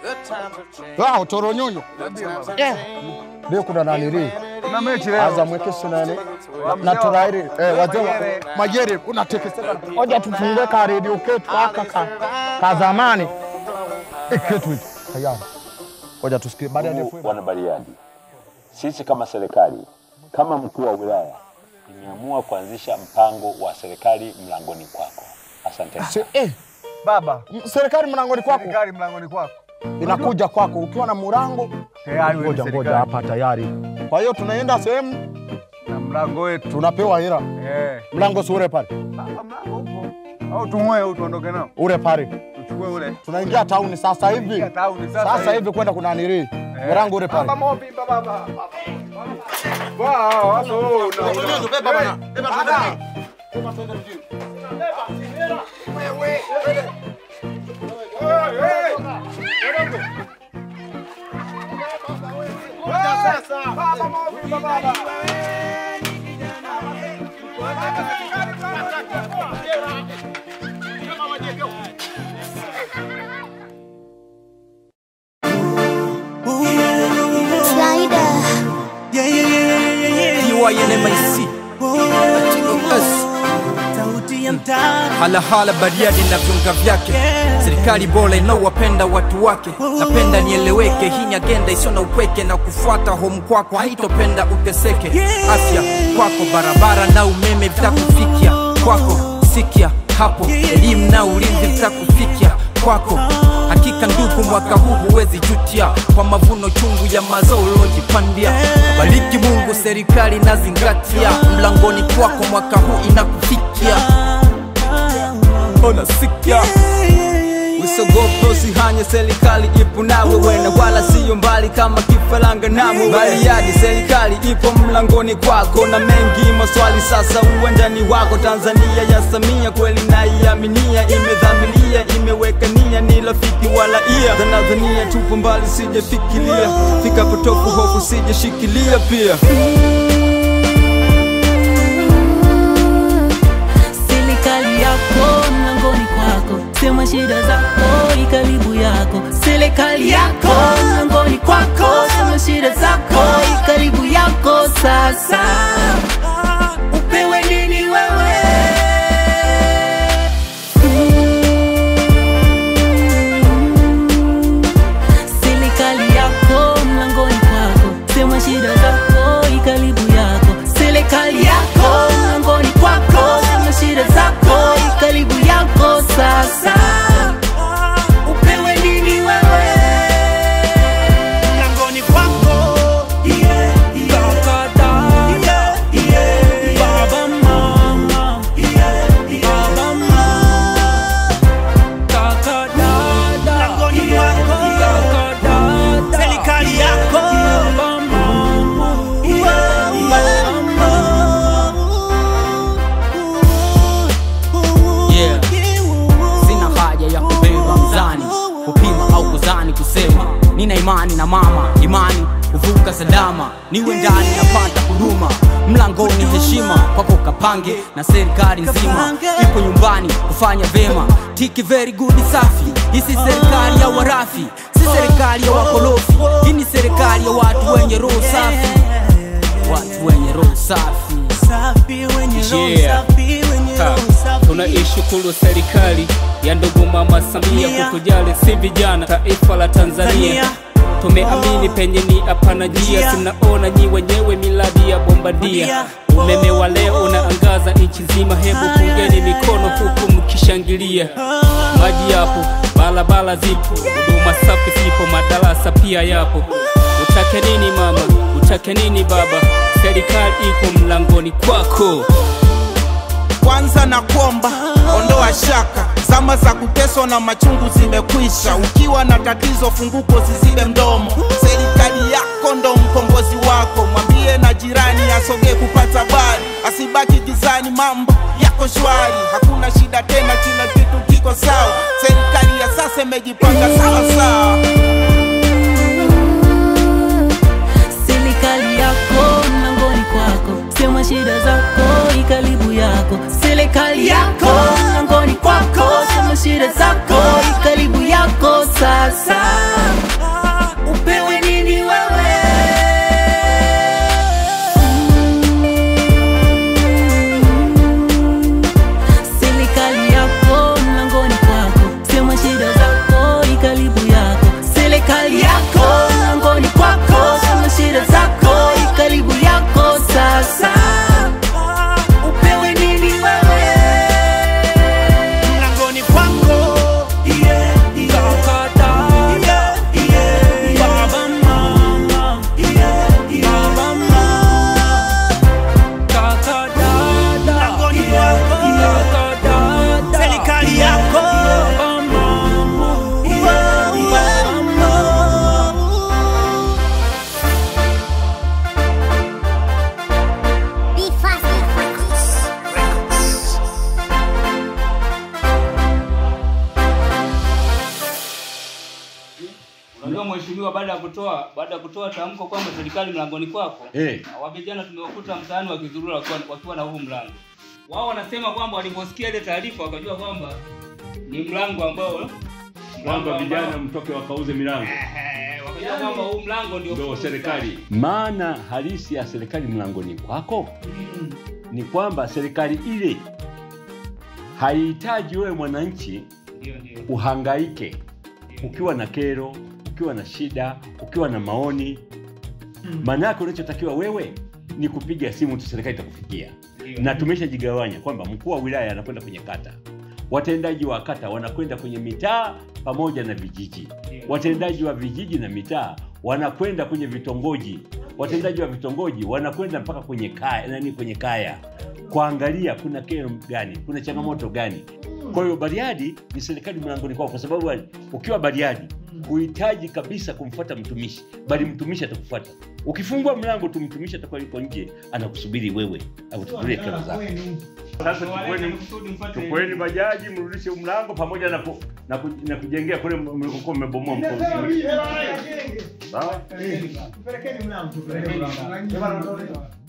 Ah, utoronyonyo. Eh. Leo kuna nani ri? Kuna mechi leo. Azam wekesho nani? Na turairi eh wazee wa Majere unatekeseka. Hoja tufungue ka radio ketu aka ka, ka zamani. Iketu hiki. Haya. Hoja tusikie baada ya Ndugu ndefu. wana Bariadi, sisi kama serikali, kama mkuu wa wilaya, nimeamua kuanzisha mpango wa serikali mlangoni kwako. Asante. Se, eh, Baba, serikali mlangoni kwako serikali mlangoni kwako. inakuja kwako ukiwa na murango. Tayari wewe Ngoja ni ngoja serikali. hapa tayari. Kwa hiyo tunaenda sehemu Na mlango wetu. tunapewa hela. Eh. Mlango si ule pale. Baba mlango upo. Au tung'oe au tuondoke nao. Ule pale. Tuchukue ule. Tunaingia tauni sasa hivi. Ingia tauni sasa Sasa hivi. hivi kwenda kuna niri. Mlango ule Baba pale. mopi baba. Wow, hapo una. Beba bana. Beba Baba. Baba mopi baba. Slider. TYNMIC halahala Bariadi na viunga vyake, serikali bora inaowapenda watu wake. Napenda nieleweke, hii ni agenda isiyo na upweke, na kufuata home kwako haitopenda uteseke. Afya kwako, barabara na umeme vitakufikia kwako, sikia hapo, elimu na ulinzi vitakufikia kwako. Hakika ndugu, mwaka huu huwezi jutia kwa mavuno chungu ya mazao ulojipandia. Bariki Mungu, serikali nazingatia, mlangoni kwako mwaka huu inakufikia. Ona sikia Usogope usihanye, serikali ipo nawe wena, wala siyo mbali kama kifaranga nawe. Bariadi, serikali ipo mlangoni kwako, na mengi maswali sasa uwanjani wako. Tanzania ya Samia kweli naiaminia, imedhamiria, imeweka nia, ni rafiki wala ia. Tanzania tupo mbali, sijafikiria, fika potofu hofu sijashikilia pia. serikali yako mlangoni kwako, sema shida zako ikaribu yako. Serikali yako mlangoni kwako, sema shida zako ikaribu yako. Sasa upewe nini wewe? Serikali yako mlangoni kwako, sema shida zako ikaribu yako. Serikali yako mlangoni kwako, sema shida zako ikaribu yako. Sasa upewe nini wewe? mlangoni kwako Yeah, yeah, yeah, yeah, Baba mama, yeah, Baba mama, kaka dada, mlangoni kwako kaka dada, serikali yako Baba mama, yeah, mama. Yeah. Sina haja ya kubeba mzani, kupima au kuzani, kusema nina imani na mama, imani kuvuka salama, niwe ndani napata huduma mlangoni, heshima kwako kapange na serikali nzima ipo nyumbani kufanya vema, tiki very good safi. Hii si serikali ya warafi, si serikali ya wakorofi, hii ni serikali ya watu wenye roho safi, watu wenye roho safi. safi wenye roho Yeah. safi wenye Ha, roho safi tunaishukuru serikali ya ndugu mama Samia Samia. kutujali si vijana taifa la Tanzania. Tanzania. Tumeamini penye ni hapana njia, Njia. tunaona nyi wenyewe miladi ya bombadia. Bombadia. Umeme wa leo unaangaza nchi nzima, hebu pungeni mikono huku mkishangilia. Maji yapo, barabara zipo, huduma safi zipo, madarasa pia yapo. Utake nini mama, utake nini baba, serikali iko mlangoni kwako. kwanza na kuomba ondoa shaka zama za kuteswa na machungu zimekwisha ukiwa na tatizo funguko zizibe mdomo serikali yako ndo mkombozi wako mwambie na jirani asogee kupata habari asibaki gizani mambo yako shwari hakuna shida tena kila kitu kiko sawa serikali ya sasa imejipanga sawa sawa serikali yako mlangoni kwako, sema shida zako ikaribu yako. Serikali yako mlangoni kwako, sema shida zako ikaribu yako. Sasa Unajua mheshimiwa, baada ya kutoa baada ya kutoa tamko kwamba serikali mlangoni kwako, Eh. wa vijana tumewakuta mtaani wakizurura wakiwa, wakiwa na huu mlango. Wao wanasema kwamba waliposikia ile taarifa wakajua kwamba ni mlango ambao mlango kwamba ambao- vijana mtoke wakauze milango Eh, wakajua kwamba huu mlango ndio ndio fursa. serikali. Maana halisi ya serikali mlangoni kwako ni kwamba serikali ile haihitaji wewe mwananchi Ndio, ndio. uhangaike ukiwa na kero, ukiwa na shida, ukiwa na maoni. Maana yake unachotakiwa wewe ni kupiga simu tu, serikali itakufikia. Ndio. Na tumeshajigawanya kwamba mkuu wa wilaya anakwenda kwenye kata, watendaji wa kata wanakwenda kwenye mitaa pamoja na vijiji, Ndio. watendaji wa vijiji na mitaa wanakwenda kwenye vitongoji, watendaji wa vitongoji wanakwenda mpaka kwenye kaya, nani kwenye kaya kuangalia kuna kero gani, kuna changamoto gani. Kwa hiyo Bariadi ni serikali mlangoni kwao, kwa sababu ukiwa Bariadi huhitaji kabisa kumfuata mtumishi, bali mtumishi atakufuata. Ukifungua mlango tu, mtumishi atakuwa yuko nje anakusubiri wewe akuchukulie kero zako. Sasa chukueni, Kusudi mpate- chukueni bajaji mrudishe mlango pamoja na, ku, na, ku, na kujengea kule mlikokuwa mmebomoa mkono. Sawa? Tupelekeni mlango, tupelekeni mlango.